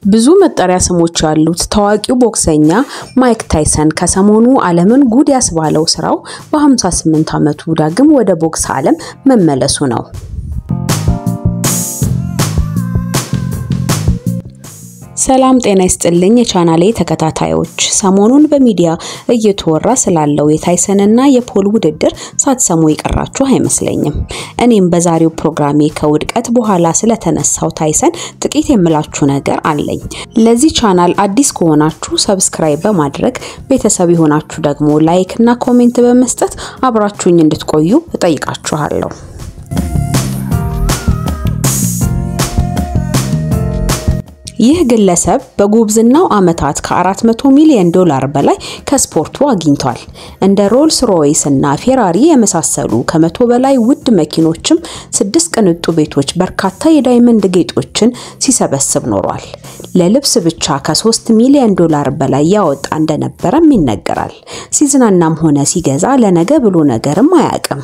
ብዙ መጠሪያ ስሞች ያሉት ታዋቂው ቦክሰኛ ማይክ ታይሰን ከሰሞኑ ዓለምን ጉድ ያስባለው ስራው በ58 ዓመቱ ዳግም ወደ ቦክስ ዓለም መመለሱ ነው። ሰላም ጤና ይስጥልኝ የቻናሌ ተከታታዮች፣ ሰሞኑን በሚዲያ እየተወራ ስላለው የታይሰንና የፖል ውድድር ሳትሰሙ የቀራችሁ አይመስለኝም። እኔም በዛሬው ፕሮግራሜ ከውድቀት በኋላ ስለተነሳው ታይሰን ጥቂት የምላችሁ ነገር አለኝ። ለዚህ ቻናል አዲስ ከሆናችሁ ሰብስክራይብ በማድረግ ቤተሰብ የሆናችሁ ደግሞ ላይክ እና ኮሜንት በመስጠት አብራችሁኝ እንድትቆዩ እጠይቃችኋለሁ። ይህ ግለሰብ በጉብዝናው ዓመታት ከ400 ሚሊዮን ዶላር በላይ ከስፖርቱ አግኝቷል። እንደ ሮልስ ሮይስ እና ፌራሪ የመሳሰሉ ከመቶ በላይ ውድ መኪኖችም፣ ስድስት ቅንጡ ቤቶች፣ በርካታ የዳይመንድ ጌጦችን ሲሰበስብ ኖሯል። ለልብስ ብቻ ከ3 ሚሊዮን ዶላር በላይ ያወጣ እንደነበረም ይነገራል። ሲዝናናም ሆነ ሲገዛ ለነገ ብሎ ነገርም አያውቅም።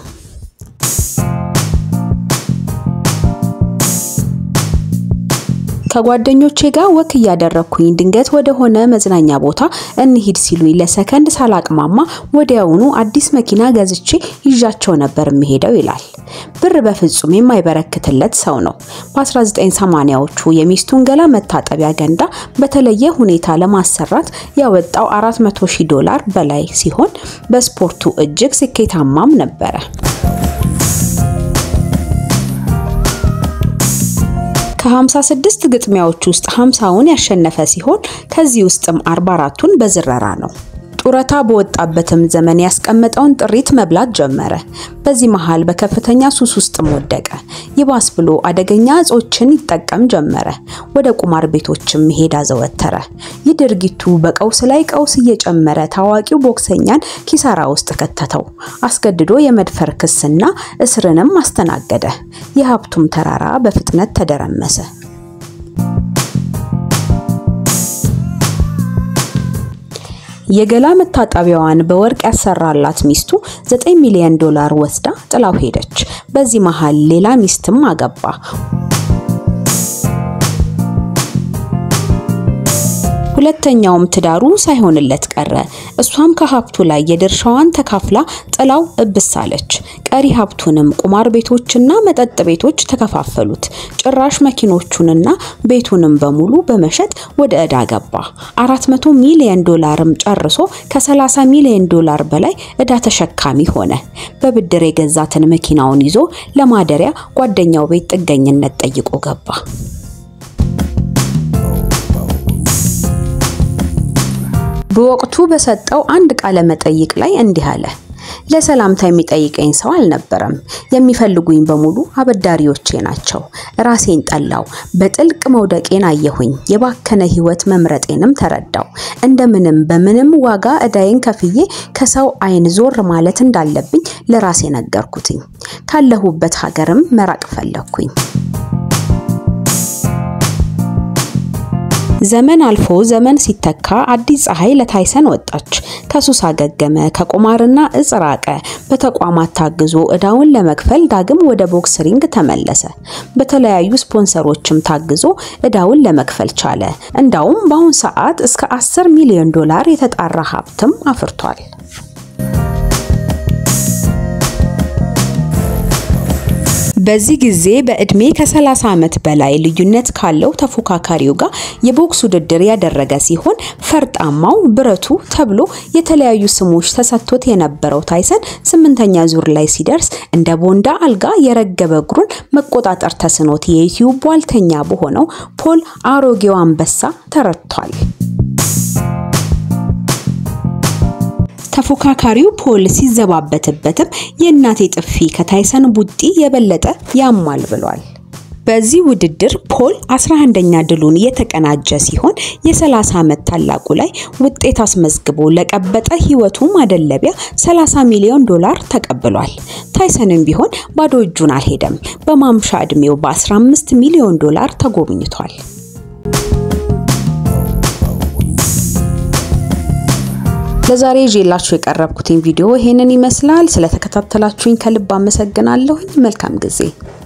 ከጓደኞቼ ጋር ወክ እያደረግኩኝ ድንገት ወደ ሆነ መዝናኛ ቦታ እንሂድ ሲሉኝ ለሰከንድ ሳላቅማማ ወዲያውኑ አዲስ መኪና ገዝቼ ይዣቸው ነበር የሚሄደው ይላል። ብር በፍጹም የማይበረክትለት ሰው ነው። በ1980ዎቹ የሚስቱን ገላ መታጠቢያ ገንዳ በተለየ ሁኔታ ለማሰራት ያወጣው 400 ሺህ ዶላር በላይ ሲሆን በስፖርቱ እጅግ ስኬታማም ነበረ። ከ56 ግጥሚያዎች ውስጥ 50ውን ያሸነፈ ሲሆን ከዚህ ውስጥም 44ቱን በዝረራ ነው። ጡረታ በወጣበትም ዘመን ያስቀመጠውን ጥሪት መብላት ጀመረ። በዚህ መሃል በከፍተኛ ሱስ ውስጥም ወደቀ። ይባስ ብሎ አደገኛ እጾችን ይጠቀም ጀመረ። ወደ ቁማር ቤቶችም መሄድ አዘወተረ። ይህ ድርጊቱ በቀውስ ላይ ቀውስ እየጨመረ ታዋቂው ቦክሰኛን ኪሳራ ውስጥ ከተተው። አስገድዶ የመድፈር ክስና እስርንም አስተናገደ። የሀብቱም ተራራ በፍጥነት ተደረመሰ። የገላ መታጠቢያዋን በወርቅ ያሰራላት ሚስቱ 9 ሚሊዮን ዶላር ወስዳ ጥላው ሄደች። በዚህ መሃል ሌላ ሚስትም አገባ። ሁለተኛውም ትዳሩ ሳይሆንለት ቀረ። እሷም ከሀብቱ ላይ የድርሻዋን ተካፍላ ጥላው እብስ አለች። ቀሪ ሀብቱንም ቁማር ቤቶችና መጠጥ ቤቶች ተከፋፈሉት። ጭራሽ መኪኖቹንና ቤቱንም በሙሉ በመሸጥ ወደ ዕዳ ገባ። 400 ሚሊዮን ዶላርም ጨርሶ ከ30 ሚሊዮን ዶላር በላይ ዕዳ ተሸካሚ ሆነ። በብድር የገዛትን መኪናውን ይዞ ለማደሪያ ጓደኛው ቤት ጥገኝነት ጠይቆ ገባ። በወቅቱ በሰጠው አንድ ቃለ መጠይቅ ላይ እንዲህ አለ። ለሰላምታ የሚጠይቀኝ ሰው አልነበረም። የሚፈልጉኝ በሙሉ አበዳሪዎቼ ናቸው። ራሴን ጠላው። በጥልቅ መውደቄን አየሁኝ። የባከነ ሕይወት መምረጤንም ተረዳው። እንደምንም በምንም ዋጋ ዕዳዬን ከፍዬ ከሰው ዓይን ዞር ማለት እንዳለብኝ ለራሴ ነገርኩትኝ። ካለሁበት ሀገርም መራቅ ፈለግኩኝ። ዘመን አልፎ ዘመን ሲተካ አዲስ ፀሐይ ለታይሰን ወጣች። ከሱስ አገገመ፣ ከቁማርና እጽ ራቀ። በተቋማት ታግዞ ዕዳውን ለመክፈል ዳግም ወደ ቦክስ ሪንግ ተመለሰ። በተለያዩ ስፖንሰሮችም ታግዞ ዕዳውን ለመክፈል ቻለ። እንዳውም በአሁን ሰዓት እስከ 10 ሚሊዮን ዶላር የተጣራ ሀብትም አፍርቷል። በዚህ ጊዜ በእድሜ ከ30 ዓመት በላይ ልዩነት ካለው ተፎካካሪው ጋር የቦክስ ውድድር ያደረገ ሲሆን ፈርጣማው ብረቱ ተብሎ የተለያዩ ስሞች ተሰጥቶት የነበረው ታይሰን ስምንተኛ ዙር ላይ ሲደርስ እንደ ቦንዳ አልጋ የረገበ እግሩን መቆጣጠር ተስኖት የዩቲዩብ ቧልተኛ በሆነው ፖል አሮጌው አንበሳ ተረድቷል። ተፎካካሪው ፖል ሲዘባበትበትም የእናቴ ጥፊ ከታይሰን ቡጢ የበለጠ ያማል ብሏል። በዚህ ውድድር ፖል 11ኛ ድሉን የተቀናጀ ሲሆን የ30 ዓመት ታላቁ ላይ ውጤት አስመዝግቦ ለቀበጠ ሕይወቱ ማደለቢያ 30 ሚሊዮን ዶላር ተቀብሏል። ታይሰንም ቢሆን ባዶ እጁን አልሄደም። በማምሻ ዕድሜው በ15 ሚሊዮን ዶላር ተጎብኝቷል። ለዛሬ ይዤላችሁ የቀረብኩትን ቪዲዮ ይሄንን ይመስላል። ስለተከታተላችሁኝ ከልብ አመሰግናለሁኝ። መልካም ጊዜ